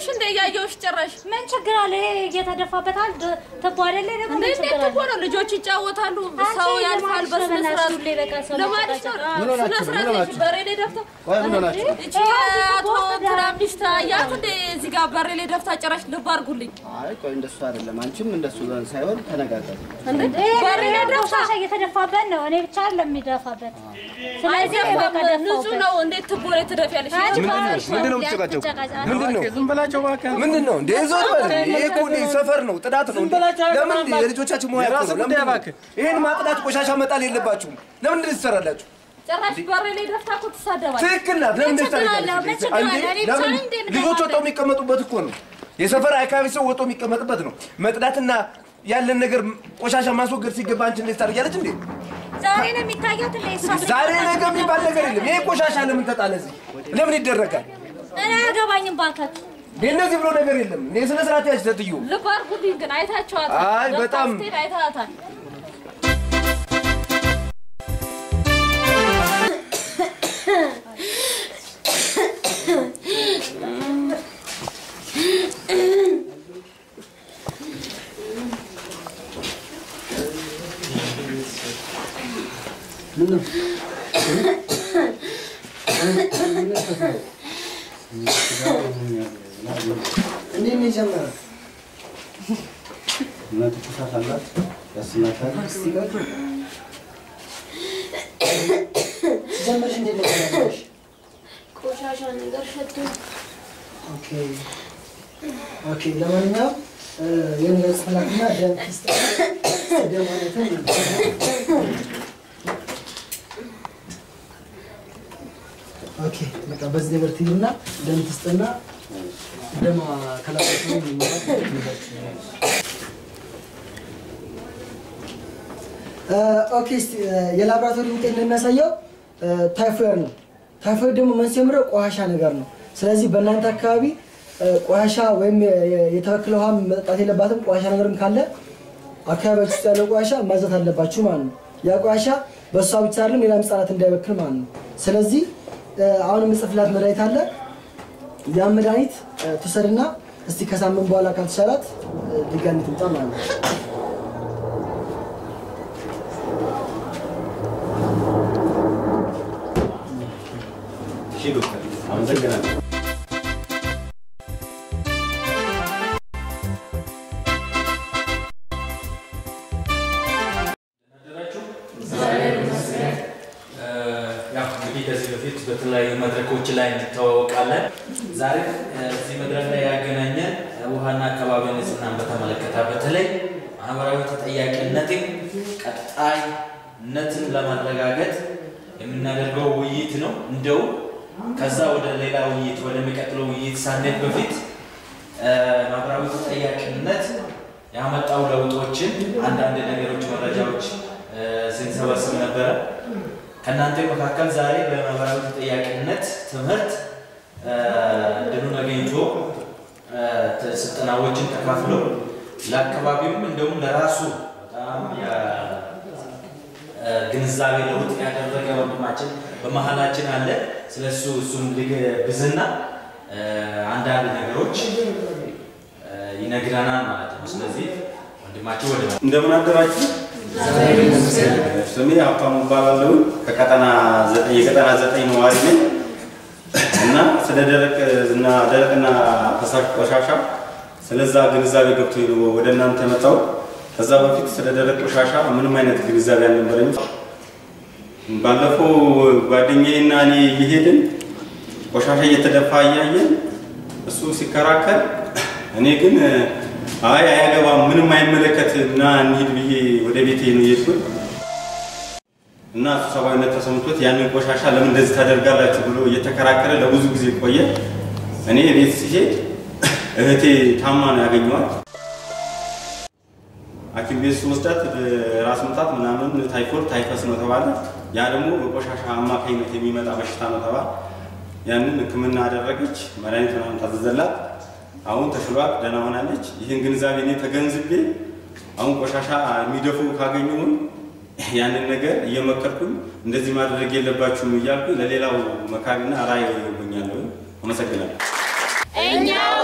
ነሽ እንደ እያየሁሽ ጭራሽ ምን ችግር አለ? ይሄ እየተደፋበት አንድ ትቦ አይደለ ደግሞ እንደ ምን እንዴት ችግር አለ? እኮ ነው ልጆች ይጫወታሉ፣ አንቺ ሰው ልማድሽ ያልፋል ነው በስነ በእናትሽ ስርዓት ሁሌ በቃ ሰው ልማድሽ ነው። መጨቃጨቅ። ምን ሆናችሁ ነው? ስነ ምን ስርዓት ሆናችሁ? በሬ ላይ ደፍታ ቆይ ምን ሆናችሁ? እቺ አቶ እንትና ሚስት አያት እንደ እዚህ ጋር በሬ ላይ ደፍታ ጭራሽ ልብ አድርጉልኝ አይ ቆይ እንደሱ አይደለም። አንቺም እንደሱ ሳይሆን ተነጋገሩ። እንደ ይሄ በሬ ላይ ደፍታ ቆሻሻ እየተደፋበት ነው። እኔ ብቻ አይደለም የሚደፋበት። ስለዚህ በቃ አይደለም ንጹህ ደፋበት። ነው። እንዴት ትቦ ላይ ትደፊያለሽ? አንቺ ይሄ ባለሽ ምንድን ነው ነው የምትጨቃጨቁ? ያትጨቃጨቅ። ምንድን ነው ዝም በላቸው እባክህ። ምንድን ነው እንደ ዞር በል ይሄ እኮ እንደ ሰፈር ነው ጥዳት ነው እንደ በላቸው ለምን አይሆንም። እንደ የልጆቻችን ሙያ እኮ የራስህ ነው ጉዳይ ለምን እባክህ። ይሄን ማጥዳት ቆሻሻ መጣል የለባችሁም ለምን እንደዚህ ትሰራላችሁ ጭራሽ በሬ ላይ ደፍታ እኮ ትሳደባለች። ትክክል ናት ለምን እንደዚህ ችግር አለው? ምን ችግር አለው? ታደርጋለች እኔ ብቻ ለምን ነኝ እንደ የምደፋበት? ልጆች ወጥተው የሚቀመጡበት እኮ ነው የሰፈር አካባቢ ሰው ወጥቶ የሚቀመጥበት ነው መጥዳትና ያለን ነገር ቆሻሻ ማስወገድ ሲገባ አንቺ እንደዚህ ታደርጊያለች እንዴ ዛሬ ነው የሚታየው እንደ እሷ ዛሬ ነገ የሚባል ነገር የለም ይሄ ቆሻሻ ለምን ተጣለ እዚህ ለምን ይደረጋል እኔ አያገባኝም ባካችሁ። እንደዚህ ብሎ ነገር የለም እኔ ስነ ስርዓት ያች ሴትዮ ልብ አድርጉልኝ ግን አይታችኋታል። አይ ደፍታ በጣም ስትሄድ አይታታል። እንዴት ነው የጀመረው? እናቱ ትኩሳት አላት ያስናታል። እስቲ ቆይ ጀመርሽ እንዴት ነው የጀመርሽ? ቆሻሻ ነገር ሸቶ ኦኬ ኦኬ። ለማንኛውም የሆነ ጽላትና ደም ትስጥ ደም ማለትም ኦኬ በቃ በዚህ ነገር ትይዙና ደም ትስጥና ደም ከላባችሁ ኦኬ እስቲ የላብራቶሪ ውጤት እንደሚያሳየው ታይፎይድ ነው። ታይፎይድ ደግሞ መንስኤው ምንድነው? ቆሻሻ ነገር ነው። ስለዚህ በእናንተ አካባቢ እ፣ ቆሻሻ ወይም የ- የ- የተበከለ ውሃ መጠጣት የለባትም። ቆሻሻ ነገርም ካለ አካባቢያችሁ ውስጥ ያለው ቆሻሻ ማዘት አለባችሁ ማለት ነው። ያ ቆሻሻ በእሷ ብቻ አይደለም ሌላም ህጻናት እንዳይበክል ማለት ነው። ስለዚህ እ፣ አሁን የምጽፍላት መድኃኒት አለ። ያን መድኃኒት እ፣ ትውሰድና እስቲ ከሳምንት በኋላ ካልተሻላት እ፣ ድጋሚ ትምጣ ማለት ነው። እሺ ዶክተር አመሰግናለሁ። ያው እንግዲህ ከዚህ በፊት በተለያዩ መድረኮች ላይ እንተዋወቃለን። ዛሬ እዚህ መድረክ ላይ ያገናኘን ውሃና አካባቢ ንጽህናን በተመለከተ በተለይ ማህበራዊ ተጠያቂነትን ቀጣይነትን ለማረጋገጥ የምናደርገው ውይይት ነው። እንደው ከዛ ወደ ሌላ ውይይት ወደሚቀጥለው ውይይት ሳንሄድ በፊት እ፣ ማህበራዊ ተጠያቂነት ያመጣው ለውጦችን አንዳንድ ነገሮች መረጃዎች እ፣ ስንሰበስብ ነበረ። ከእናንተ መካከል ዛሬ በማህበራዊ ተጠያቂነት ትምህርት እ፣ እድሉን አግኝቶ እ፣ ተ- ስልጠናዎችን ተካፍሎ ለአካባቢውም እንደውም ለራሱ በጣም ያ- እ፣ ግንዛቤ ለውጥ ያደረገ ወንድማችን በመሀላችን አለ። ስለሱ እሱም ልግብዝና እ፣ አንዳንድ ነገሮች እ፣ ይነግረናል ማለት ነው። ስለዚህ ወንድማችን ወደ እንደምን አደራችሁ? ስሜ ሀብታሙ እባላለሁ። ከቀጠና ዘጠኝ የቀጠና ዘጠኝ ነዋሪ ነኝ እና ስለ ደረቅ እና ደረቅና ፈሳሽ ቆሻሻ ስለዛ ግንዛቤ ገብቶ ነው ወደ እናንተ የመጣው። ከዛ በፊት ስለ ደረቅ ቆሻሻ ምንም አይነት ግንዛቤ አልነበረኝም። ባለፈው ጓደኛዬና እኔ እየሄድን ቆሻሻ እየተደፋ እያየን እሱ ሲከራከር እኔ ግን አይ አያገባም፣ ምንም አይመለከት እና እንሂድ ብዬ ወደ ቤቴ ነው የሄድኩት እና እሱ ሰብአዊነት ተሰምቶት ያንን ቆሻሻ ለምን እንደዚህ ታደርጋላችሁ ብሎ እየተከራከረ ለብዙ ጊዜ ቆየ። እኔ ቤት ሲሄድ እህቴ ታማ ነው ያገኘዋት። ሐኪም ቤት ስወስዳት ራስ ምታት ምናምን ታይፎይድ ታይፈስ ነው ተባለ። ያ ደግሞ በቆሻሻ አማካኝነት የሚመጣ በሽታ ነው ተባለ። ያንን ሕክምና አደረገች፣ መድኃኒት ምናምን ታዘዘላት። አሁን ተሽሏት ደህና ሆናለች። ይህን ግንዛቤ እኔ ተገንዝቤ አሁን ቆሻሻ የሚደፉ ካገኘሁኝ ያንን ነገር እየመከርኩኝ እንደዚህ ማድረግ የለባችሁም እያልኩ ለሌላው መካሪና ራዕይ ሆኛለሁ። አመሰግናለሁ። እኛው